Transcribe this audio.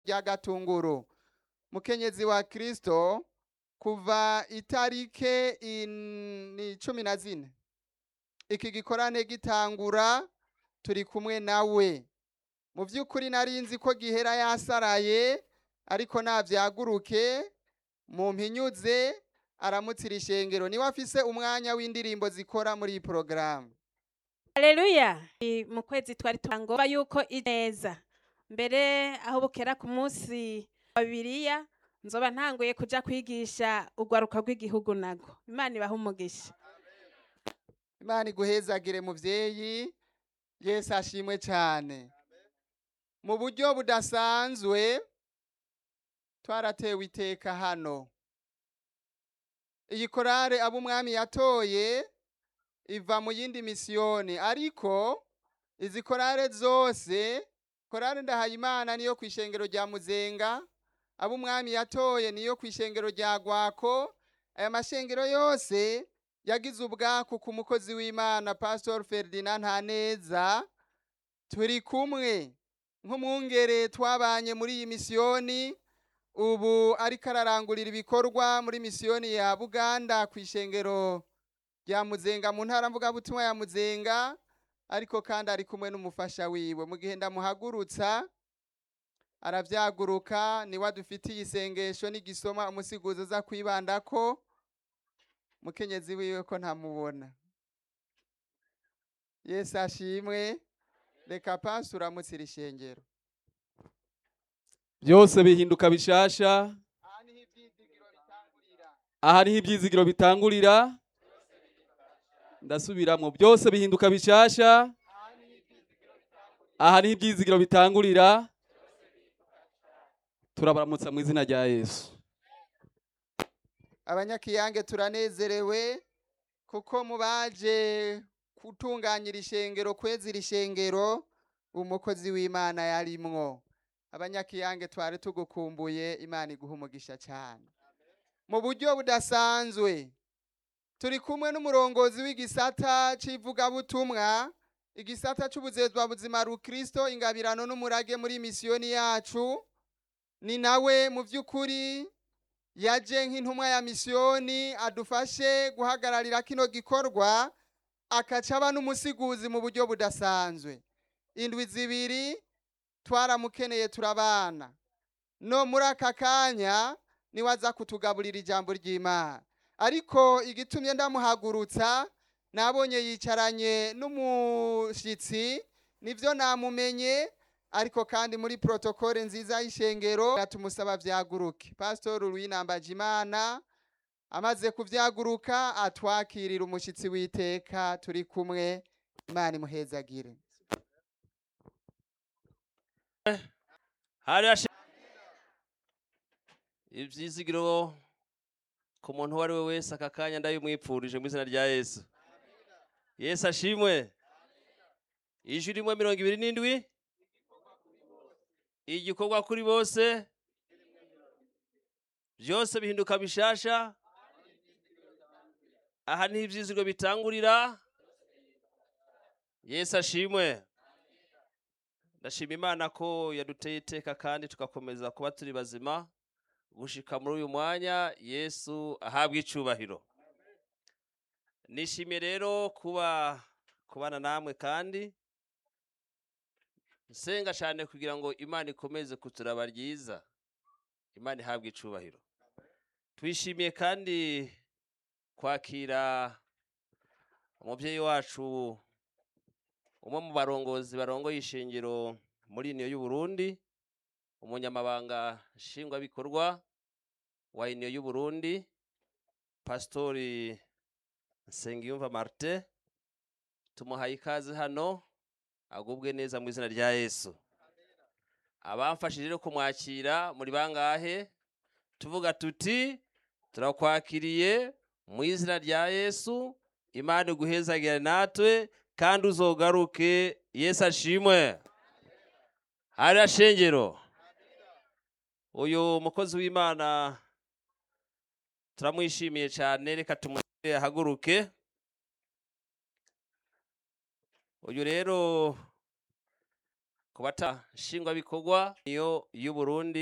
rya gatunguru mukenyezi wa kristo kuva itarike in- ni cumi na zine iki gikorane gitangura turi kumwe nawe mu by'ukuri nari nzi ko gihera yasaraye ariko navyaguruke mu mpinyuze aramutsira ishengero niwe afise umwanya w'indirimbo zikora muri iyi porogaramu Haleluya. I- Mu kwezi twari turangoba yuko ineza. Mbere aho bukera ku munsi wa Bibiliya nzoba ntanguye kuja kwigisha urwaruka rw'igihugu nago. Imana ibaha umugisha. imana iguhezagire muvyeyi yesu ashimwe cyane mu buryo budasanzwe twaratewe iteka hano iyi korale abo umwami yatoye iva mu yindi misiyoni ariko izi korale zose korale ndahayimana niyo ku ishengero rya muzenga abo umwami yatoye niyo ku ishengero rya gwako aya mashengero yose yagize ubwaku ku mukozi w'imana pastor ferdinand ntaneza turi kumwe nk'umwungere twabanye muri iyi misiyoni ubu ariko ararangurira ibikorwa muri misiyoni ya buganda ku ishengero rya muzenga mu ntara mvugabutumwa ya muzenga ariko kandi ari kumwe n'umufasha wiwe mu gihe ndamuhagurutsa aravyaguruka niwe adufitiye isengesho n'igisoma umusiguzo uza kwibandako mukenyezi wiwe ko ntamubona yesu ashimwe reka pasi uramutsira ishengero byose bihinduka bishasha aha niho ivyizigiro bitangurira aha niho ibyizigiro bitangurira ndasubiramwo byose bihinduka bishasha aha niho ibyizigiro bitangurira turabaramutsa mu izina rya yesu abanyakiyange turanezerewe kuko mubaje gutunganyira ishengero kwezira ishengero umukozi w'imana yarimwo abanyakiyange twari tugukumbuye imana iguha umugisha cyane mu buryo budasanzwe turi kumwe n'umurongozi w'igisata c'ivugabutumwa igisata c'ubuzezwa buzima rukristo ingabirano n'umurage muri misiyoni yacu ni nawe mu by'ukuri yaje nk'intumwa ya misiyoni adufashe guhagararira kino gikorwa akaca aba n'umusiguzi mu buryo budasanzwe indwi zibiri twaramukeneye turabana no muri aka kanya niwe aza kutugaburira ijambo ry'imana ariko igitumye ndamuhagurutsa nabonye yicaranye n'umushyitsi nibyo namumenye ariko kandi muri protokole nziza y'ishengero tumusaba vyaguruke pastor Ruwinambaje imana amaze kuvyaguruka atwakirira umushitsi w'iteka turi kumwe imana imuhezagire hari hashi- ivyizigiro ku muntu uwo ari we wese aka kanya ndabimwipfurije mu izina rya yesu yesu ashimwe ijwi rimwe mirongo ibiri n'indwi igikorwa kuri bose byose bihinduka bishasha aha niho ivyizigiro bitangurira yesu ashimwe ndashima imana ko yaduteye iteka kandi tugakomeza kuba turi bazima gushika muri uyu mwanya yesu ahabwa icubahiro nishimiye rero kuba kubana namwe kandi nsenga cyane kugira ngo imana ikomeze kuturaba ryiza imana ihabwe icubahiro twishimiye kandi kwakira umubyeyi wacu umwe mu barongozi barongoye ishingiro muri iniyo y'uburundi umunyamabanga nshingwabikorwa wa iniyo y'uburundi pasitori nsengiyumva martin tumuhaye ikaze hano agubwe neza mu izina rya yesu abamfashije rero kumwakira muri bangahe tuvuga tuti turakwakiriye mu izina rya yesu imana iguhezagire natwe kandi uzogaruke yesu ashimwe hariya shengero uyu mukozi w'imana turamwishimiye cyane reka tumushyire ahaguruke uyu rero ku ku bata nshingwabikorwa niyo y'uburundi